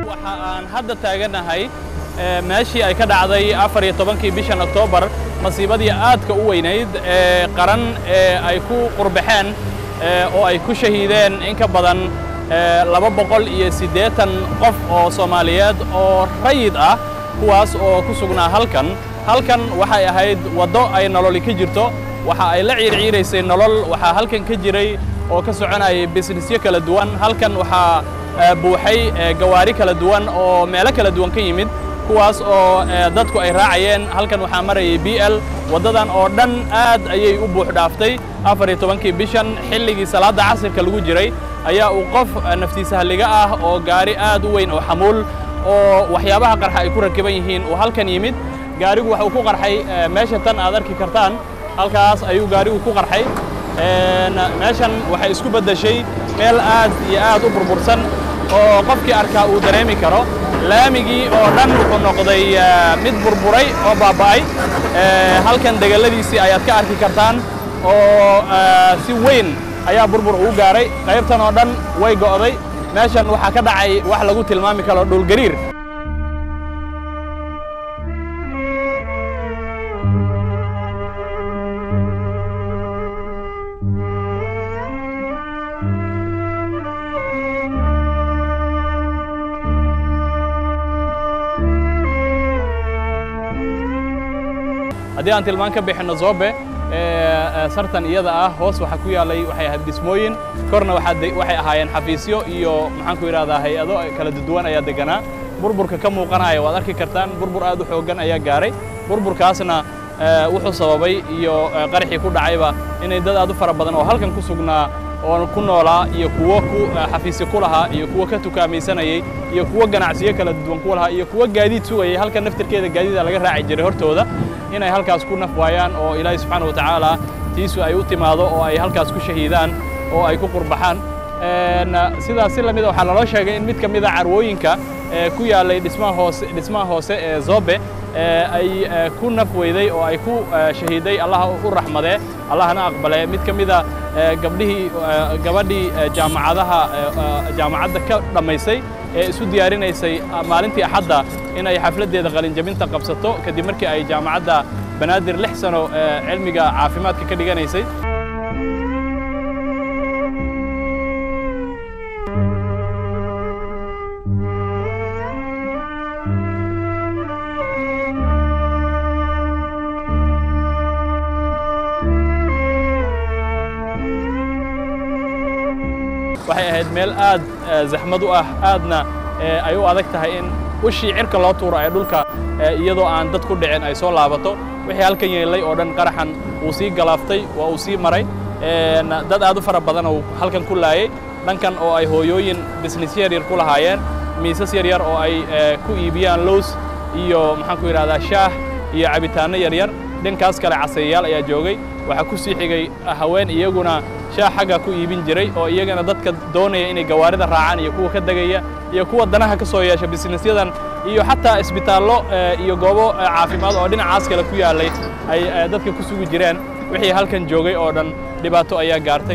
waxa aan hadda taaganahay meeshii ay ka dhacday afar iyo tobankii bishan oktoobar masiibadii aadka u weynayd ee qaran ee ay ku qurbaxeen oo ay ku shahiideen in ka badan laba boqol iyo siddeetan qof oo soomaaliyeed oo rayid ah kuwaas oo ku sugnaa halkan halkan waxay ahayd waddo ay nololi ka jirto waxa ay la ciirciiraysay nolol waxaa halkan ka jiray oo ka soconayay bisnisyo kala duwan halkan waxaa buuxay gawaari kala duwan oo meelo kala duwan ka yimid kuwaas oo dadku ay raacayeen halkan waxaa marayay b l waddadan oo dhan aad ayay u buux dhaaftay afar iyo tobankii bishan xilligii salaadda casirka lagu jiray ayaa uu qof naftiisa halliga ah oo gaari aad u weyn oo xamuul oo waxyaabaha qarxa ay ku rakiban yihiin uu halkan yimid gaarigu waxa uu ku qarxay meesha tan aad arki kartaan halkaas ayuu gaarigu ku qarxay meeshan waxay isku beddeshay meel aad iyo aad u burbursan oo qofkii arkaa uu dareemi karo laamigii oo dhan wuxuu noqday mid burburay oo baaba'ay halkan degalladiisii ayaad ka arki kartaan oo si weyn ayaa burbur ugu gaaray qaybtan oo dhan way go'day meeshan waxaa ka dhacay wax lagu tilmaami karo dhulgariir haddii aan tilmaan ka bixinno zoobe sartan iyada ah hoos waxaa ku yaallay waxay ahayd dhismooyin korna waxay ahaayeen xafiisyo iyo maxaanku yidhahdaa hay-ado kala duwan ayaa deganaa burburka ka muuqanaya waad arki kartaan burbur aad u xooggan ayaa gaaray burburkaasna wuxuu sababay iyo qaraxii ku dhacayba inay dad aad u fara badan oo halkan ku sugnaa oo ku noolaa iyo kuwo ku xafiisyo ku lahaa iyo kuwo ka tukaamaysanayey iyo kuwo ganacsiyo kala duwan ku lahaa iyo kuwo gaadiid sugayay halkan naftirkeeda gaadiida laga raaci jiray hortooda inay halkaas ku naf waayaan oo ilaahay subxaana wa tacaala tiisu ay u timaado oo ay halkaas ku shahiidaan oo ay ku qurbaxaan sidaas si lamida waxaa laloo sheegay in mid ka mida carwooyinka ku yaallay dhismaha hoose dhismaha hoose ee zobe ay ku naf weyday oo ay ku shahiiday allaha u raxmadee allahna aqbale mid ka mida gabdhihii gabadhii jaamacadaha jaamacadda ka dhammaysay ee isu diyaarinaysay maalintii axadda in ay xafladdeeda qalinjabinta qabsato kadib markii ay jaamacadda banaadir lix sano cilmiga caafimaadka ka dhiganaysay waxay ahayd meel aad zaxmad u ah aadna ay u adag tahay in ushii cirka loo tuuro ee dhulka iyadoo aan dad ku dhicin ay soo laabato wixii halkan yeelay oo dhan qaraxan wuu sii galaaftay waa uu sii maray dad aad u fara badan oo halkan ku laayay dhankan oo ay hooyooyin bisnis yaryar ku lahaayeen miisas yaryar oo ay ku iibiyaan lows iyo maxaanku yidhahdaa shaah iyo cabitaanno yaryar dhankaas kale casayayaal ayaa joogay waxaa ku sii xigay haween iyaguna shaah xagga ku iibin jiray oo iyagana dadka doonaya inay gawaarida raacaan iyo kuwa ka degaya iyo kuwa danaha ka soo yeesha bisnisyadan iyo xataa isbitaallo iyo goobo caafimaad oo dhinacaas kale ku yaallay ay dadka ku sugi jireen wixii halkan joogay oo dhan dhibaato ayaa gaartay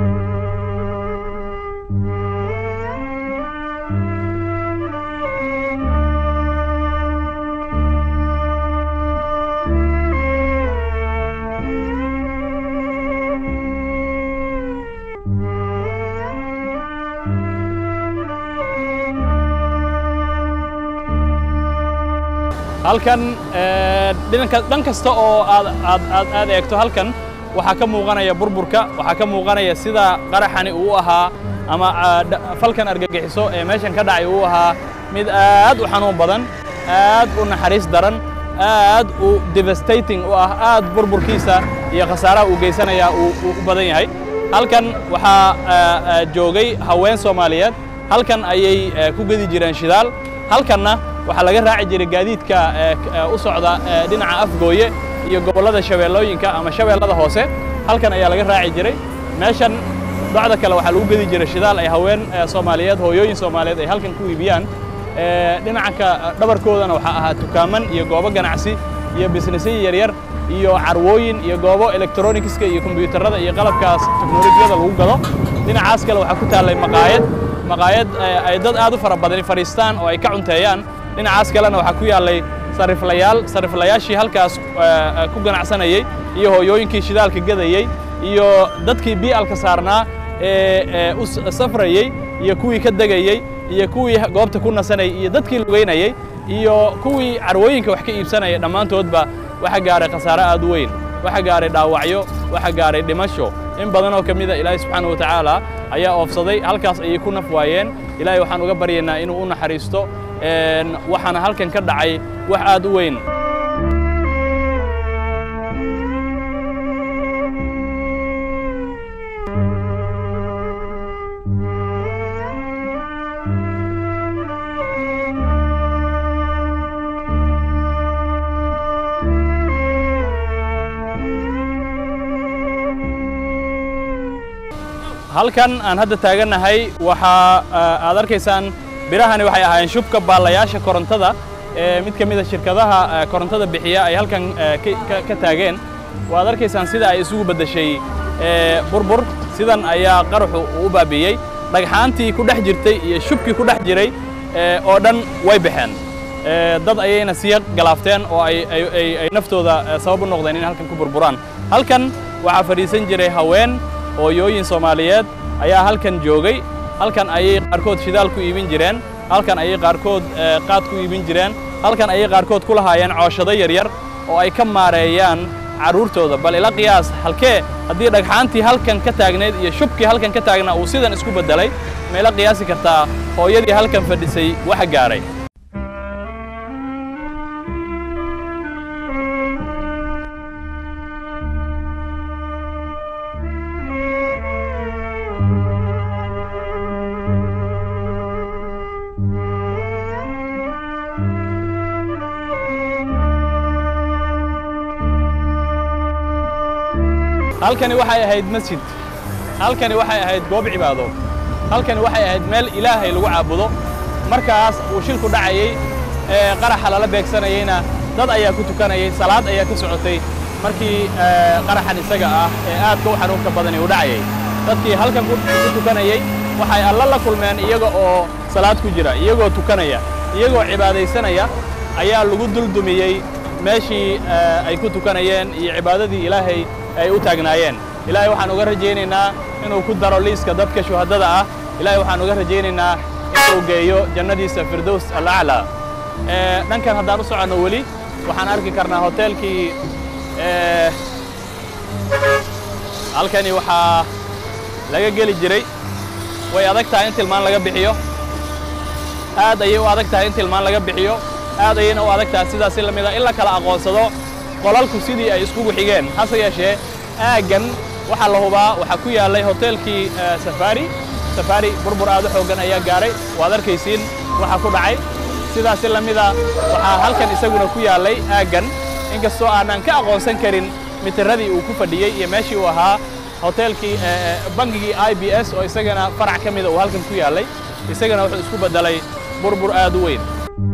halkan dhan kasta oo aad eegto halkan waxaa ka muuqanaya burburka waxaa ka muuqanaya sida qaraxani uu ahaa ama falkan argagixiso ee meeshan ka dhacay uu ahaa mid aad u xanuun badan aad u naxariis daran aad u devastating u ah aad burburkiisa iyo khasaaraha uu geysanaya uu u badan yahay halkan waxaa joogay haween soomaaliyeed halkan ayay ku gedi jireen shidaal halkanna waxaa laga raaci jiray gaadiidka u socda dhinaca afgooye iyo gobollada shabeellooyinka ama shabeellada hoose halkan ayaa laga raaci jiray meeshan docda kale waxaa lagu gedi jiray shidaal ay haween soomaaliyeed hooyooyin soomaaliyeed ay halkan ku iibiyaan dhinacanka dhabarkoodana waxaa ahaa tukaaman iyo goobo ganacsi iyo bisnisyo yaryar iyo carwooyin iyo goobo electronicska iyo kombiyuutarada iyo qalabkaas teknolojiyada lagu gado dhinacaas kale waxaa ku taallay maqaayad maqaayad ay dad aad u fara badani fadhiistaan oo ay ka cunteeyaan dhinacaas kalena waxaa ku yaallay sariflayaal sariflayaashii halkaas ku ganacsanayey iyo hooyooyinkii shidaalka gadayey iyo dadkii bi'alka saarnaa ee u safrayey iyo kuwii ka degayey iyo kuwii goobta ku nasanayay iyo dadkii lugaynayey iyo kuwii carwooyinka wax ka iibsanayay dhammaantoodba waxa gaaray khasaare aad u weyn waxa gaaray dhaawacyo waxa gaaray dhimasho in badan oo ka mida ilaahay subxaana wa tacaala ayaa oofsaday halkaas ayay ku naf waayeen ilaahay waxaan uga baryaynaa inuu u naxariisto waxaana halkan ka dhacay wax aad u weyn halkan aan hadda taagannahay waxaa aad arkaysaan birahani waxay ahaayeen shubka baallayaasha korontada ee mid ka mida shirkadaha korontada bixiya ay halkan ka taageen waad arkaysaan sida ay isugu beddeshay burbur sidan ayaa qaraxu u baabi'iyey dhagxaantii ku dhex jirtay iyo shubkii ku dhex jiray oo dhan way baxeen dad ayayna siya galaafteen oo ay naftooda sabab u noqdeen in halkan ku burburaan halkan waxaa fadhiisan jiray haween hooyooyin soomaaliyeed ayaa halkan joogay halkan ayay qaarkood shidaal ku iibin jireen halkan ayay qaarkood qaad ku iibin jireen halkan ayay qaarkood ku lahaayeen cooshado yaryar oo ay ka maareeyaan carruurtooda bal ila qiyaas halkee haddii dhagxaantii halkan ka taagnayd iyo shubkii halkan ka taagnaa uu sidan isku beddelay ma ila qiyaasi kartaa hooyadii halkan fadhisay waxa gaaray halkani waxay ahayd masjid halkani waxay ahayd goob cibaado halkani waxay ahayd meel ilaahay lagu caabudo markaas uu shilku dhacayey ee qaraxa lala beegsanayeyna dad ayaa ku tukanayay salaad ayaa ka socotay markii qaraxan isaga ah ee aadka u xanuunka badani uu dhacayay dadkii halkan ku tukanayey waxay alla la kulmeen iyaga oo salaad ku jira iyagoo tukanaya iyagoo cibaadaysanaya ayaa lagu duldumiyey meeshii ay ku tukanayeen iyo cibaadadii ilaahay ay u taagnaayeen ilaahay waxaan uga rajaynaynaa inuu ku daro liiska dadka shuhaddada ah ilaahay waxaan uga rajaynaynaa inuu geeyo jannadiisa firdows alaclaa dhankan haddaan u soconno weli waxaan arki karnaa hoteelkii halkani waxaa laga geli jiray way adag tahay in tilmaan laga bixiyo aad ayay u adag tahay in tilmaan laga bixiyo aad ayayna u adag tahay sidaasi la mida in la kala aqoonsado qolalku sidii ay iskugu xigeen hase yeeshee aaggan waxaa la hubaa waxaa ku yaallay hoteelkii safari safari burbur aad u xooggan ayaa gaaray waad arkaysiin waxaa ku dhacay sidaasi la mida waxaa halkan isaguna ku yaallay aaggan inkastoo aanan ka aqoonsan karin mitiradii uu ku fadhiyey iyo meeshii uu ahaa hoteelkii bangigii i b s oo isagana farac ka mida uu halkan ku yaallay isagana wuxuu isku beddelay burbur aad u weyn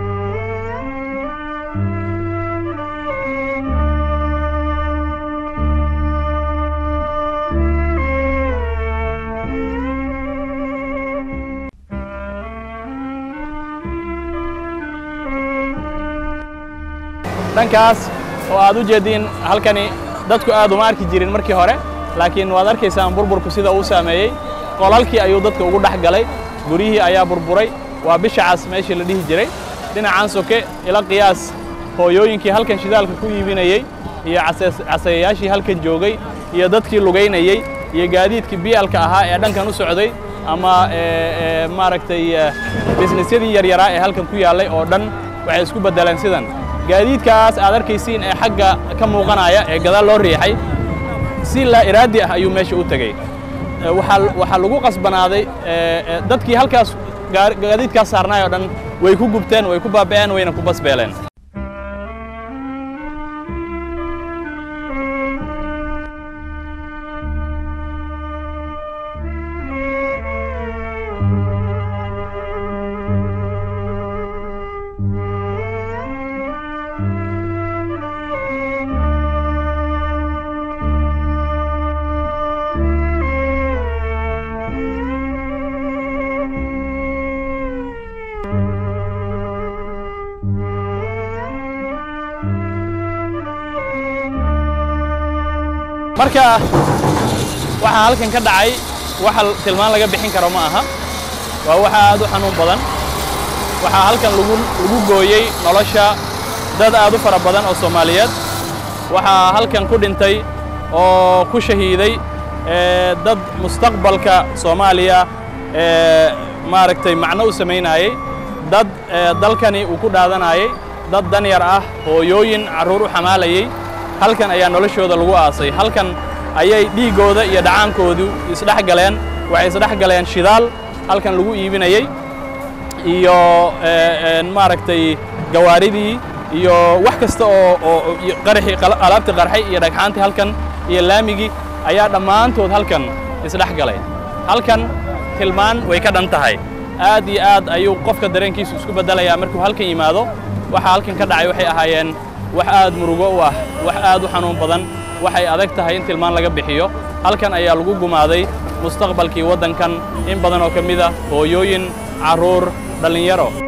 dhankaas oo aad u jeediin halkani dadku aad uma arki jirin markii hore laakiin waad arkaysaan burburku sida uu saameeyey qolalkii ayuu dadka ugu dhex galay guryihii ayaa burburay waa bisha cas meeshii la dhihi jiray dhinacaan soke ila qiyaas hooyooyinkii halkan shidaalka ku iibinayey iyo casayayaashii halkan joogay iyo dadkii lugaynayey iyo gaadiidkii biyalka ahaa ee dhankan u socday ama maaragtay bisnisyadii yaryaraa ee halkan ku yaallay oo dhan waxay isku beddeleen sidan gaadiidkaas aad arkaysiin ee xagga ka muuqanaya ee gadaal loo riixay si laa iraadi ah ayuu meesha u tegey waxaa lagu qasbanaaday dadkii halkaas gaadiidkaas saarnaay oo dhan way ku gubteen way ku baaba'een wayna ku basbeeleen marka waxaa halkan ka dhacay waxa tilmaan laga bixin karo ma aha waa waxa aad u xanuun badan waxaa halkan lagu lagu gooyey nolosha dad aad u fara badan oo soomaaliyeed waxaa halkan ku dhintay oo ku shahiiday dad mustaqbalka soomaaliya maaragtay macno u samaynayey dad dalkani uu ku dhaadanayey dad danyar ah hooyooyin carruur u xamaalayey halkan ayaa noloshooda lagu aasay halkan ayay dhiiggooda iyo dhacaankoodu isdhex galeen waxay isdhex galeen shidaal halkan lagu iibinayey iyo maaragtay gawaaridii iyo wax kasta oo oo qaraxii alaabtii qarxay iyo dhagxaantii halkan iyo laamigii ayaa dhammaantood halkan isdhex galay halkan tilmaan way ka dhan tahay aad iyo aad ayuu qofka dareenkiisu isku beddelayaa markuu halkan yimaado waxa halkan ka dhacay waxay ahaayeen wax aad murugo u ah wax aad u xanuun badan waxay adag tahay in tilmaan laga bixiyo halkan ayaa lagu gumaaday mustaqbalkii waddankan in badan oo ka mid ah hooyooyin carruur dhallinyaro